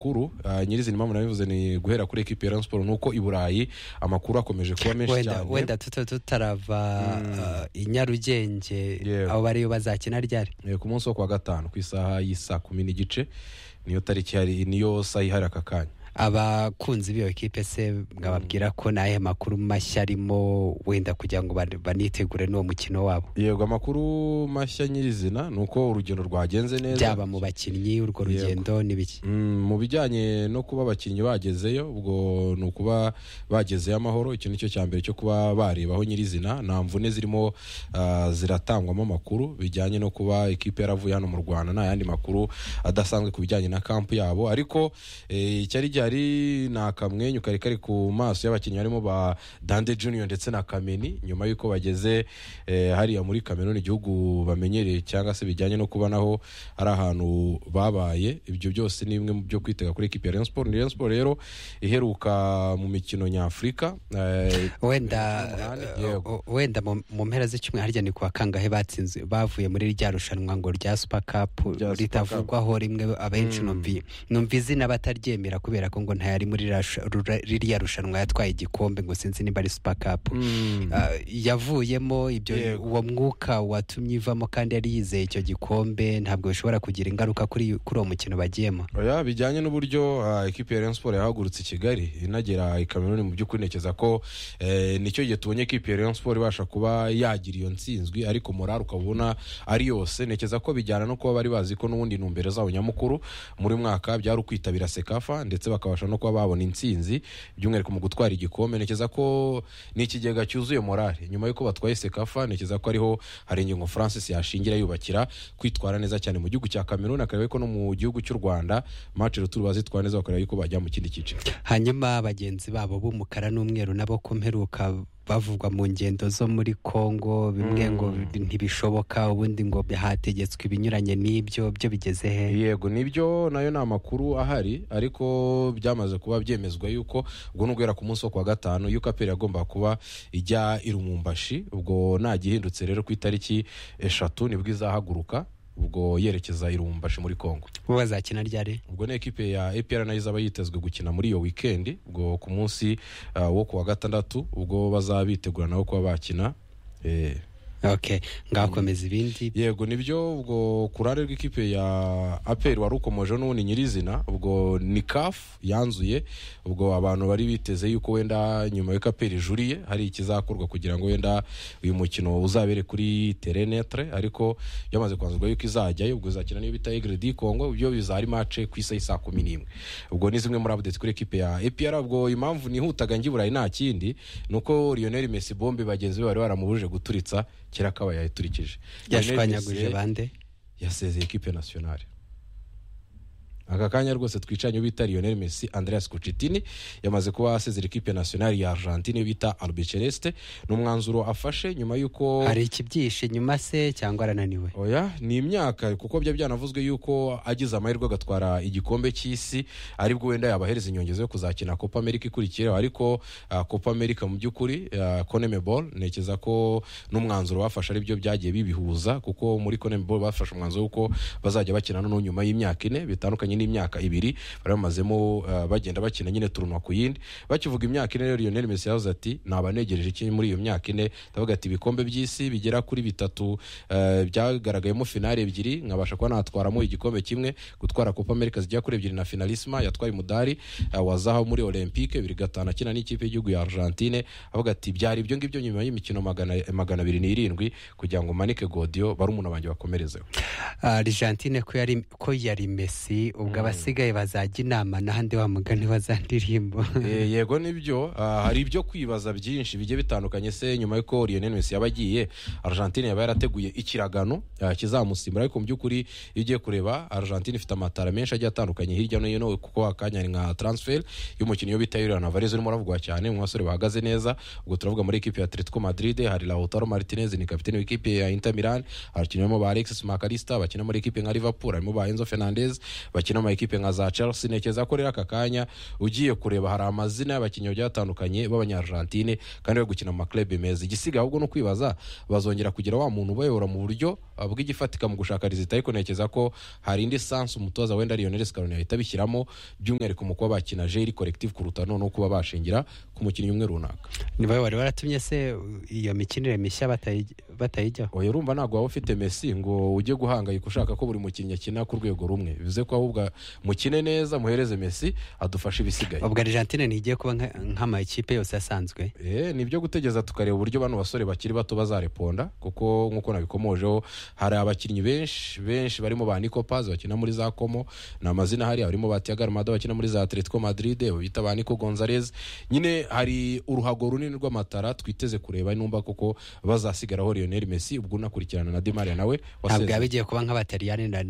amakuru ah, nyirizina impamvu nabivuze ni guhera kuri ekipi ya Rayon Sport nuko i Burayi amakuru akomeje kuba menshi wenda cyane wenda tuta tutarava uh, i nyarugenge Yewe. abo bariyo bazakina ryari Eh, ku munsi wo kuwa gatanu ku isaha y'isa kumi n'igice niyo tariki hari niyo saha ihari aka kanya abakunzi b'iyo kipe se ngababwira ko n'ahe makuru mashya arimo wenda kugira ngo ban- banitegure n'uwo mukino wabo yego amakuru mashya nyirizina ni uko urugendo rwagenze neza byaba mu bakinnyi urwo Yego. rugendo n'ibiki Mm, mu bijyanye no kuba abakinnyi bagezeyo ubwo ni ukuba bagezeyo amahoro iki nicyo cya mbere cyo kuba barebaho nyirizina nta mvune zirimo ah, ziratangwamo amakuru bijyanye no kuba ikipe yaravuye hano mu rwanda nta yandi makuru adasanzwe ku bijyanye na kampu yabo ariko eh, icyari gihari ni akamwenyu kari kari ku maso y'abakinnyi barimo ba dande junior ndetse na kameni nyuma y'uko bageze eh, hariya muri kameruni igihugu bamenyereye cyangwa se bijyanye no kuba naho ari ahantu babaye ibyo byose ni bimwe mu byo kwitega kuri ekipi ya Rayon Sport Ni Rayon Sport rero iheruka mu mikino nyafurika eh, wenda Umunani, uh, yego. uh, wenda mu mu mpera z'icyumweru harya ni kuwa kangahe batsinze bavuye muri rya rushanwa ngo rya super cup Rya Super ritavugwaho rimwe abenshi numvi numva izina bataryemera kubera ko ngo ntayari muri rira rusha- rura- ririya rushanwa yatwaye igikombe ngo sinzi niba ari super cup mm, Uh, yavuyemo ibyo Yego. uwo mwuka watumye ivamo kandi yari yizeye icyo gikombe ntabwo bishobora kugira ingaruka kuri kuri uwo mukino bagiyemo oya bijyanye n'uburyo ah, ekipi ya Rayon Sport yahagurutse i Kigali inagera i Kameruni mu by'ukuri ntekereza ko eh, nicyo gihe tubonye ekipi ya Rayon Sport ibasha kuba yagira iyo nsinzwi ariko morali ukabona ari yose ntekereza ko bijyana no kuba bari bazi ko n'ubundi intumbero zabo nyamukuru muri uyu mwaka byari ukwitabira sekafa ndetse bakabasha no kuba babona intsinzi by'umwihariko mu gutwara igikombe ntekereza ko ni ikigega cyuzuye morali nyuma y'uko batwaye sekafa ntekereza ko ariho hari ingingo francis yashingira yubakira kwitwara neza cyane mu gihugu cya kameruni akareba ko no mu gihugu cy'u rwanda mace rutura bazitwara neza bakareba yuko bajya mu kindi cyiciro hanyuma bagenzi babo b'umukara n'umweru nabo ko mperuka bavugwa mu ngendo zo muri Kongo bimwe ngo ntibishoboka ubundi ngo hategetswe ibinyuranye n'ibyo byo bigeze he yego nibyo nayo ni amakuru ahari ariko byamaze kuba byemezwa yuko ubwo ni uguhera ku munsi wo kuwa gatanu yuko aperi yagomba kuba ijya i rumumbashi ubwo nagihindutse rero ku itariki eshatu nibwo izahaguruka ubwo yerekeza i rumumbashi muri kongo bo bazakina ryari ubwo ni ekipe ya APR nayo izaba yitezwe gukina muri iyo weekend ubwo ku munsi uh, wo kuwa gatandatu ubwo bazaba bitegura nabo kuba bakina eh, okay ngakomeza ibindi yego nibyo ubwo ku ruhande rw'ikipe ya APR wari ukomoje n'ubundi nyirizina ubwo ni CAF yanzuye ubwo abantu bari biteze yuko wenda nyuma y'uko APR ijuriye hari ikizakorwa kugira ngo wenda uyu mukino uzabere kuri terenetre ariko byamaze kwanzurwa yuko izajyayo ubwo izakina n'iyo bita Aigle du Congo byo bizari mace ku isa y'isa kumi n'imwe ubwo ni zimwe muri updates kuri ekipe ya APR ubwo impamvu nihutaga ngiburayi nta kindi ni uko Lionel Messi bombe bagenzi be bari baramubujije guturitsa kera kaba yayiturikije yashwanyaguje bande yasezeye ekipe nationale aka kanya rwose twicanye uwo bita Lionel Messi Andreas Cucitini yamaze kuba asezera ekipe nationale ya Argentine iyo bita Albiceleste ni umwanzuro afashe nyuma y'uko hari ikibyishe nyuma se cyangwa arananiwe oya ni imyaka kuko bya byanavuzwe yuko agize amahirwe agatwara igikombe cy'isi aribwo wenda yabahereza inyongezo yo kuzakina Copa America ikurikiyeho ariko ah, Copa America mu by'ukuri ah, CONMEBOL ntekereza ko n'umwanzuro bafashe aribyo byagiye bibihuza kuko muri CONMEBOL bafashe umwanzuro w'uko bazajya bakina noneho nyuma y'imyaka ine bitandukanye n'imyaka ibiri bari bamazemo ah, bagenda bakina nyine turunwa ku yindi bakivuga imyaka ine rero Lionel Messi yavuze ati nabanegereje iki muri iyo myaka ine ndavuga ati ibikombe by'isi bigera kuri bitatu eh, byagaragayemo finale ebyiri nkabasha kuba natwaramo igikombe kimwe gutwara Copa America zijya kuri ebyiri na finalisma yatwaye umudari eh, wa zahabu muri Olympique bibiri gatanu akina n'ikipe y'igihugu ya Argentine avuga ati byari ibyo ngibyo nyuma y'imikino magana, magana abiri n'irindwi kugira ngo manike Godio barumuna banjye bakomerezeho argentine ko yari ko yari mesi ubwo abasigaye bazajya inama n'ahandi wa mugani wazandirimbo Eh, yego nibyo Ah, hari ibyo kwibaza byinshi bigiye bitandukanye se nyuma y'uko Lionel Messi yaba agiye Argentine yaba yarateguye ikiragano ah, kizamusimbura ariko mu by'ukuri iyo ugiye kureba Argentine ifite amatara menshi agiye atandukanye hirya no hino kuko akanya ari nka transfer y'umukinnyi bita Julian Alvarez urimo uravugwa cyane mu basore bahagaze neza ubwo turavuga muri ekipe ya Atletico Madrid hari Lautaro Martinez ni kapiteni w'ikipe ya Inter Milan abakinnyi barimo ba Alexis Makalista bakina muri ekipe nka Liverpool harimo ba Enzo Fernandez bakina bakina amakipe nka za chelsea ntekereza ko rero aka kanya ugiye kureba hari amazina y'abakinnyi bagiye batandukanye b'abanyaargentine kandi bari gukina mu maklebe meza igisigaye ahubwo ni ukwibaza bazongera kugira wa muntu ubayobora mu buryo uh, bw'igifatika mu gushaka rizita ariko ntekereza ko hari indi sansi umutoza wenda lionel scaroni yahita abishyiramo by'umwihariko mu kuba bakina jeri collective kuruta noneho kuba bashingira ku mukinnyi umwe runaka niba wari waratumye se iyo mikinire mishya batayi- batayijyaho oya urumva ntabwo waba ufite mesi ngo ujye guhangayika ushaka ko buri mukinnyi akina ku rwego rumwe bivuze ko ahubwo mukine neza muhereze mesi adufashe ibisigaye ubwo argentine ntigiye kuba nka- nk'amakipe yose asanzwe Eh, ni byo gutegereza tukareba uburyo bano basore bakiri bato bazareponda kuko nk'uko nabikomojeho hari abakinnyi benshi benshi barimo ba Nico Paz bakina muri za Como ni amazina hari barimo ba Thiago Almada bakina muri za Atletico Madrid abo bita ba Nico Gonzalez nyine hari uruhago runini rw'amatara twiteze kureba numva kuko bazasigaraho Lionel Messi ubwo unakurikirana na Di Maria nawe ntabwo wasezeye. yaba igiye kuba nk'abataliyani na-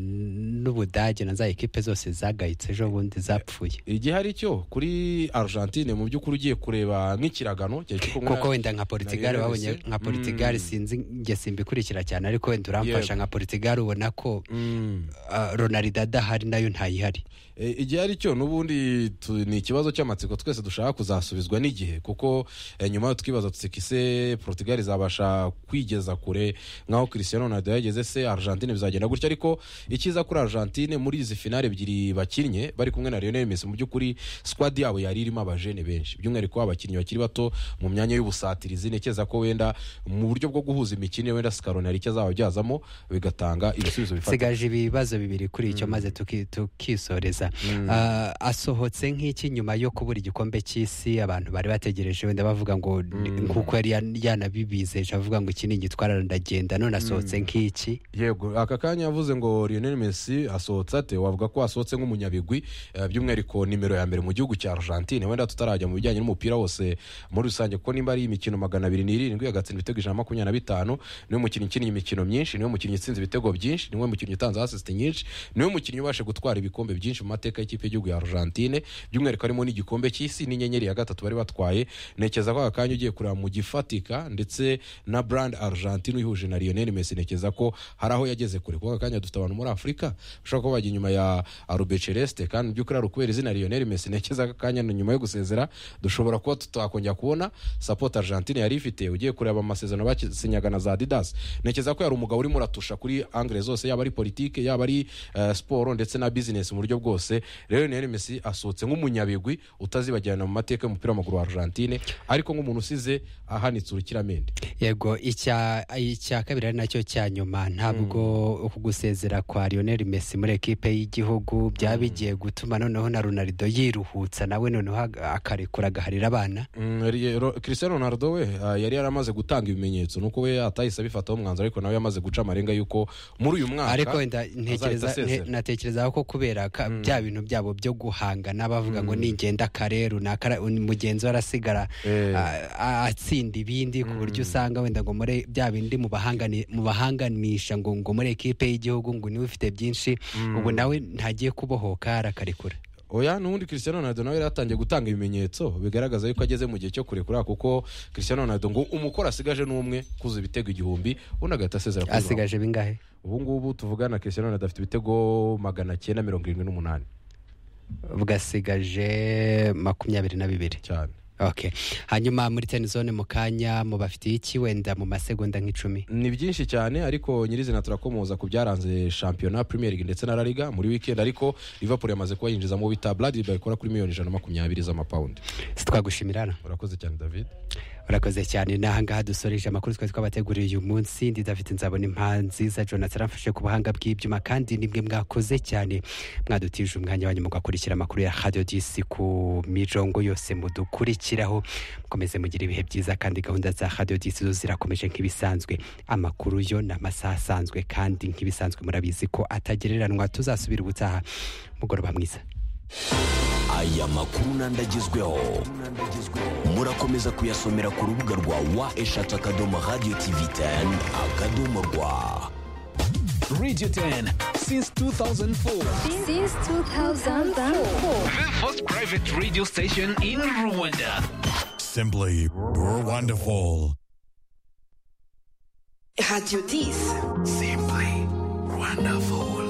n'ubudage na za ekipe zose zagayitse ejo bundi zapfuye igihe hari cyo kuri Argentine mu by'ukuri ugiye kureba nk'ikiragano cyari kiri kumwe na- kuko wenda nka portugal Lionel babonye Messi. nka portugal Mm. sinzi njye simbikurikira cyane ariko wenda Yego. uramfasha nka portugal ubona ko Mm. ah, ronaldo adahari nayo ntayihari E, igihe ari cyo n'ubundi tu- ni ikibazo cy'amatsiko twese dushaka kuzasubizwa n'igihe kuko e, nyuma yo twibaza tutsika ise portugal izabasha kwigeza kure nk'aho cristiano ronaldo yageze se argentine bizagenda gutya ariko icyiza kuri argentine muri izi finale ebyiri bakinnye bari kumwe na lionel messi mu by'ukuri squad yabo yari irimo abajene benshi by'umwihariko abakinnyi bakiri bato mu myanya y'ubusatirizi ntekereza ko wenda mu buryo bwo guhuza imikino wenda scaroni hari icyo azaba abyazamo bigatanga ibisubizo bifatika sigaje ibibazo bibiri kuri icyo maze tuki- tukisoreza Ah, asohotse nk'iki nyuma yo kubura igikombe cy'isi abantu bari bategereje wenda bavuga ngo ni- nk'uko yari yan- yanabibizeje avuga ngo iki ni igitwara ndagenda none asohotse nk'iki yego aka kanya yavuze ngo Lionel Messi asohotse ate wavuga ko asohotse nk'umunyabigwi eh, by'umwihariko nimero ya mbere mu gihugu cya Argentine wenda tutarajya mu bijyanye n'umupira wose muri rusange kuko nimba ari imikino magana abiri n'irindwi agatsinda ibitego ijana na makumyabiri na bitanu niwe mukinnyi ukiniye imikino myinshi niwe mukinnyi utsinze ibitego byinshi niwe mukinnyi utanze asisite nyinshi niwe mukinnyi ubasha gutwara ibikombe byinshi mu mateka y'ikipe y'igihugu ya Argentine by'umwihariko harimo n'igikombe cy'isi n'inyenyeri ya gatatu bari batwaye ntekereza ko aka kanya ugiye kureba mu gifatika ndetse na brand Argentine uyihuje na Lionel Messi ntekereza ko hari aho yageze kure kuko aka kanya dufite abantu muri Afurika bashobora kuba bajya inyuma ya Albert Celeste kandi mu by'ukuri hari ukubera izina Lionel Messi ntekereza ko aka kanya na nyuma yo gusezera dushobora kuba tutakongera kubona support Argentine yari ifite ugiye kureba amasezerano basinyaga na za Adidas ntekereza ko yari umugabo urimo uratusha kuri angle zose yaba ari politike yaba ari eh, siporo ndetse na business mu buryo bwose rero Lionel Messi asohotse nk'umunyabigwi utazibagirana mu mateka y'umupira w'amaguru wa Argentine ariko nk'umuntu usize ahanitse urukiramende yego icya icya kabiri ari nacyo cya nyuma ntabwo uku gusezera kwa lionel messi muri ekipe y'igihugu byaba bigiye gutuma noneho na ronaldo yiruhutsa nawe noneho ag- akarekura agaharira abana Mm, Ri- Ro- Cristiano Ronaldo we ah, yari yaramaze gutanga ibimenyetso nuko we atahise abifataho umwanzuro ariko nawe yamaze guca amarenga yuko muri uyu mwaka ariko wenda ntekereza asezera. nte- natekereza ko kubera ka- bya bintu byabo byo guhangana bavuga ngo ningenda kare runaka ra- un- mugenzi we arasigara Eh. a- a- atsinda ibindi ku buryo usanga wenda ngo muri bya bindi mu bahangani- mu bahanganisha ngo ngo muri ekipe y'igihugu ngo niwe ufite byinshi ubu nawe ntagiye kubohoka arakarekura oya n'ubundi Cristiano Ronaldo nawe yari yatangiye gutanga ibimenyetso bigaragaza yuko ageze mu gihe cyo kurekura kuko Cristiano Ronaldo ngo umukoro asigaje n'umwe kuza ibitego igihumbi undi agahita asezera kuri Ronaldo. asigaje bingahe ubu ngubu tuvugana Cristiano Ronaldo afite ibitego magana cyenda mirongo irindwi n'umunani bwasigaje makumyabiri na bibiri cyane okay hanyuma muri tenizone mu kanya mubafitiye iki wenda mu masegonda nk'icumi ni byinshi cyane ariko nyirizina turakomoza ku byaranze shampiyona premier league ndetse na la liga muri weekend ariko liverpool yamaze kuba yinjiza mu bita bradley ikora kuri miliyoni ijana na makumyabiri z'amapawundi sitwagushimirana urakoze cyane david urakoze cyane n'ahangaha dusoreje amakuru twari twabateguriye uyu munsi ndi david nzabona impa nziza jonathan amfashe ku buhanga bw'ibyuma kandi nimwe mwakoze cyane mwadutije umwanya wanyu mugakurikira amakuru ya radio dc ku mijongo yose mudukurikiraho mukomeze mugire ibihe byiza kandi gahunda za radio dc zo zirakomeje nk'ibisanzwe amakuru yo ni amasaha asanzwe kandi nk'ibisanzwe murabizi ko atagereranwa tuzasubira ubutaha mugoroba mwiza aya makuru n'andi agezweho murakomeza kuyasomera ku rubuga rwa wa eshatu akadomo radiyo tivi teni akadomo rwa Radio 10 since 2004. since 2004. The first private radio station in Rwanda. Simply wonderful. Radio 10. Simply wonderful.